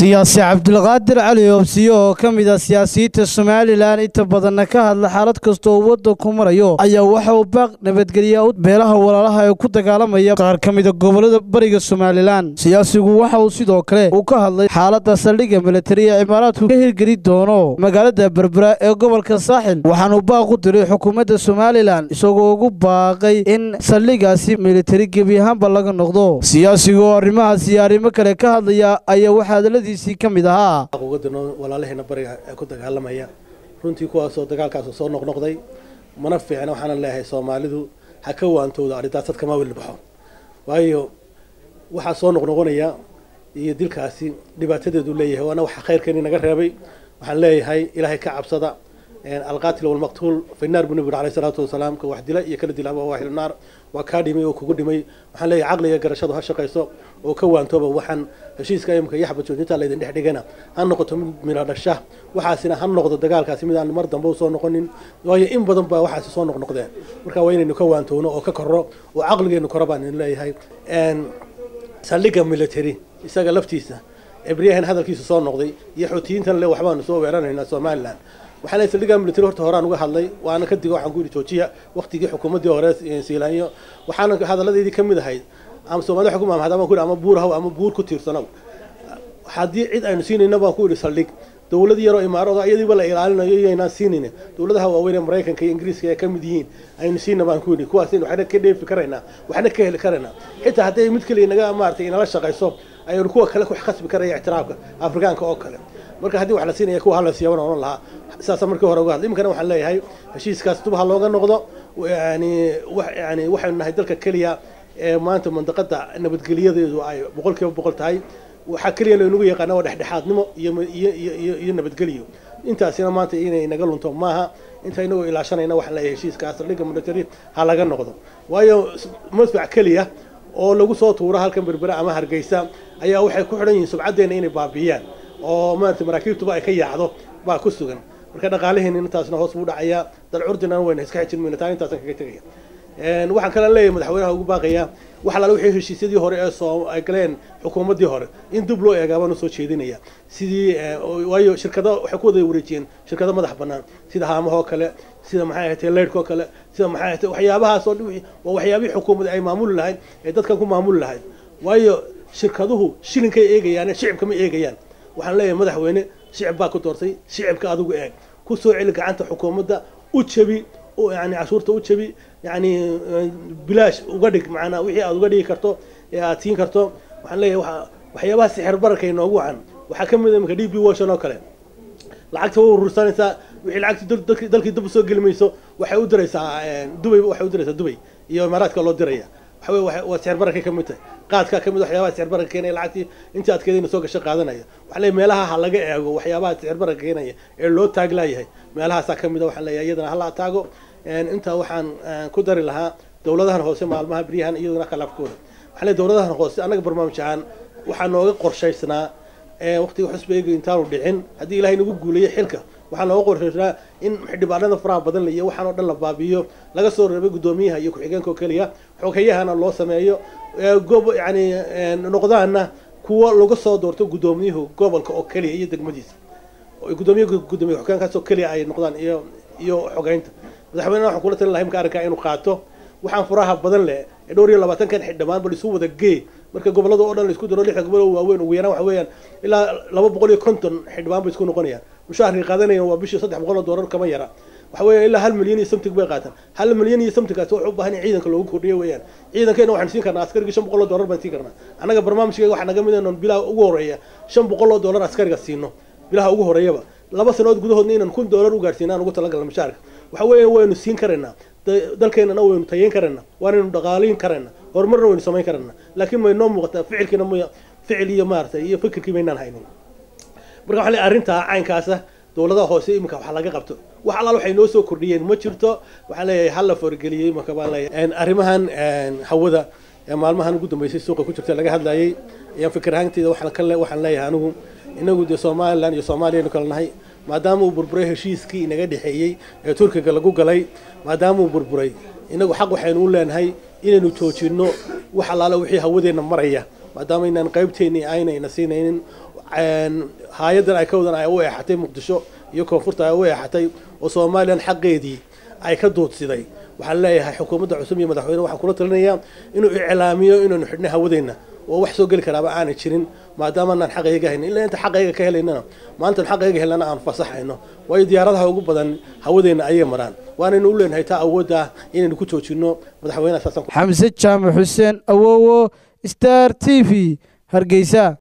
siyaasi cabdulqaadir cali oobsiyo oo ka mid ah siyaasiyiinta somalilan inta badanna ka hadla xaalad kasta oo waddanku marayo ayaa waxa uu baaq nabadgelya u beelaha walaalaha ee ku dagaalamaya qaar ka mida gobollada bariga somalilan siyaasigu waxa uu sidoo kale uu ka hadlay xaaladda saldhigga militari ee cimaaraadku ka hirgeli doono magaalada berbera ee gobolka saaxil waxaanuu baaq u diray xukuumadda somalilan isagoo ugu baaqay in saldhiggaasi militari gebi ahaanba laga noqdo siyaasigu oo arrimahaas iyo arrimo kale ka hadlaya ayaa waxaa hadaladiisii ka mid ahaa uga dirno walaalaheena bariga ee ku dagaalamaya runtii kuwaasoo dagaalkaas soo noqnoqday mana fiicna waxaana leeyahay soomaalidu ha ka waantooda arrintaasad kama weli baxo waayo waxaa soo noqnoqonaya iyo dilkaasi dhibaatadeedu leeyahay waana waxa khayrkeeni naga reebay waxaan leeyahay ilaahay ka cabsada alqaatil walmaqtuul fi naar buu nabigu alayhi salaatu wasalaam ka wax dila iyo kala dila waa wahil naar waa kaa dhimay oo kugu dhimay waxaan leeyahay caqliga garashadu ha shaqayso oo ka waantooba waxaan heshiiska imika iyo xabad joojinta laydin dhex dhigana ha noqoto mid midho dhasha waxaasina ha noqdo dagaalkaasi mid aan mar dambe usoo noqonin waayo in badan baa waxaasi soo noqnoqdeen marka waa inaynu ka waantowno oo ka korro oo caqligeenu koro baan idin leeyahay saldhigga military isaga laftiisa ebriyahan hadalkiisa soo noqday iyo xoutiyiintan le waxbaanu soo weeranaynaa somalilan waxaan leeyahay saldhigga military horta horaan uga hadlay waana ka digo waxaan ku yidhi joojiya waqtigii xukuumaddii hore siilaanyo waxaana hadalladeydii ka mid ahayd ama soomaalida xukuma ama hadaan ku yidhi ama buur haw ama buur ku tiirsanow haddii cid aynu siinayna baan ku yidhi saldhig dowlad yaroo imaarada iyadiiba la ilaalinayo iyaynaan siinayna dowladaha waaweyn ee maraykanka iyo ingiriiska ee ka mid yihiin aynu siina baan ku yidhi kuwaas waxna ka dheefi karaynaa waxna ka heli karaynaa xitaa hadday mid kale inaga maaragtay inala shaqayso aynu kuwa kale ku khasbi karaya ictiraafka afrikaanka oo kale marka haddii wax la siinaya kuwa hala siiya waan oran lahaa saasa markii hore uga hadlay iminkana waxaan leeyahay heshiiskaas dub ha looga noqdo yani yani waxaynu nahay dalka keliya ee maanta mandaqada nabadgelyadeedu ay boqol kiiba boqol tahay waxaa keliya laynagu yaqaana waa dhexdhexaadnimo iyo iyo iyo nabadgelyo intaasina maanta inay naga lunto maaha inta inagoo ilaashanayna waxaan leeyahay heshiiskaas saldhigga military ha laga noqdo waayo madfac keliya oo lagu soo tuuro halkan berbera ama hargeysa ayaa waxay ku xidhan yihiin subcaddeena inay baabiiyaan oo maarata maraakiibtuba ay ka yaacdo baa ku sugan marka dhaqaalaheena intaasna hoos buu dhacayaa dal curdina wayna iska xijin mayna taa intaasan kaga tegaya waxaan kala leeyahay madaxweynaha ugu baaqayaa wax alaala wixii heshiisyadii hore ee soo ay galeen xukuumaddii hore in dib loo eegaa baan usoo jeedinaya sidii waayo shirkado waxay ku wada wareejiyeen shirkado madax bannaan sida haamahoo kale sida maxay ahatay leydhkoo kale sida maxay ahatay waxyaabahaas oo waa waxyaabihii xukuumadda ay maamuli lahayd ee dadkan ku maamuli lahayd waayo shirkaduhu shilinkay eegayaane shicibka ma eegayaan waxaan leeyahay madaxweyne shicib baa ku doortay shicibka adigu eeg ku soo celi gacanta xukuumadda u jabi yani cashuurta u jabi yani bilaash uga dhig maanaa wixii aad uga dhigi karto ee aad siin karto waxaan leeyahay waxyaabaha sixir bararka inoogu wacan waxaa ka mid a imika d b washon oo kale lacagta way urursanaysaa wixii lacagti dalkii dib usoo geli mayso waxay u diraysaa dubay waxay u diraysaa dubay iyo imaaraadka loo diraya waxa wey waa sixir bararkay ka mid tahay qaadkaa ka mid waxyaabaha sixir bararka keenaya lacagtii intii adkeedayna soo gasho qaadanaya waxaa leeyahay meelaha ha laga eego waxyaabaha sixir bararka keenaya ee loo taaglaayahay meelahaasaa ka mid a waxaan leeyahay iyadana hala taago intaa waxaan ku dari lahaa dowladahan hoose maalmaha beryahan iyaduna khalaafkooda waxaa leeyahay dowladahan hoose annaga barnaamij ahaan waxaa nooga qorshaysnaa waqtiga xusbeyga intaanu dhicin haddii ilahay nagu guuleeyo xilka waxaa nooga qorshaysnaa in xildhibaanada faraha badan iyo waxaan oo dhan la baabi'iyo laga soo reebay guddoomiyaha iyo ku-xigeenka oo keliya xoghayahana loo sameeyo gob yani noqdaana kuwa laga soo doorto guddoomiyuhu gobolka oo keliya iyo degmadiisa guddoomiya guddoomiya xogeenkaas oo keliya ay noqdaan iyo iyo xogeynta madaxweyneha waxaan kula talin lahay imka arrinkaa inuu qaato waxaan furaha badan leh ee dhowr iyo labaatankan xildhibaan bal isu wada gee marka gobolada oo dhan la isku daro lixda gobol oo waaweyn ugu yaraan waxa weeyaan ilaa laba boqol iyo konton xildhibaan bay isku noqonayaan mushaharkay qaadanayaan waa bishii saddex boqol oo doolar kama yara waxa weeyaan ilaa hal milyan iyo something bay qaataan hal milyan iyo somethingkaasi wuxuu u baahan in ciidanka loogu kordhiyo weeyaan ciidankeena waxaan siin karnaa askarigii shan boqol oo doolar baan siin karnaa annaga barnaamijkeega waxaa naga mid inan bilaha ugu horeeya shan boqol oo doolar askariga siino bilaha ugu horeeyaba laba sanood gudahoodna inaan kun doolar u gaarsiinaan ugu talagalna mushaharka waxa weeya waynu siin karaynaa dalkeenana waynu tayeyn karaynaa waanaynu dhaqaaliin karaynaa horumarna waynu samayn karaynaa laakiin may noo muuqataa ficilkiina m ficil iyo maaragtay iyo fikirkii maynaan haynin marka waxa le arrintaa caynkaasa dowladaha hoose iminka wax laga qabto wax allaal waxay noo soo kordhiyeen ma jirto waxaan leeyahay hala foorgeliyey iminka baan leeyahay arrimahan hawada ee maalmahan ugu dambeysay suuqa ku jirta laga hadlayay ayaan fikir ahaanteeda waxaan leeyahay anigu inagu dee somalilan iyo soomaaliyanu kala nahay maadaama uu burburay heshiiskii inaga dhexeeyey ee turkiga lagu galay maadaama uu burburay inagu xaq waxaynu u leenahay inaynu joojinno wax allaala wixii hawadeenna maraya maadaama inaan qaybteennii aynayna siinaynin haayadan ay ka wadan ay u eexatay muqdisho iyo koonfurta ay u eexatay oo somalilan xaqeedii ay ka duudsiday waxaan leeyahay xukuumadda cusub iyo madaxweyne waxaan kula talinayaa inuu iclaamiyo inaynu xidhnay hawadeenna oo wax soo geli karaaba aanay jirin maadaama anaan xaqayga haynin ilaa inta xaqayga ka helaynana maalintan xaqayga helnana aan fasaxayno waayo diyaaradaha ugu badan hawadeenna ayay maraan waanaynu u leenahay taa awoodda ah inaynu ku joojino madaxweynaha saasan xamse jaamac xuseen awowo star t v hargeysa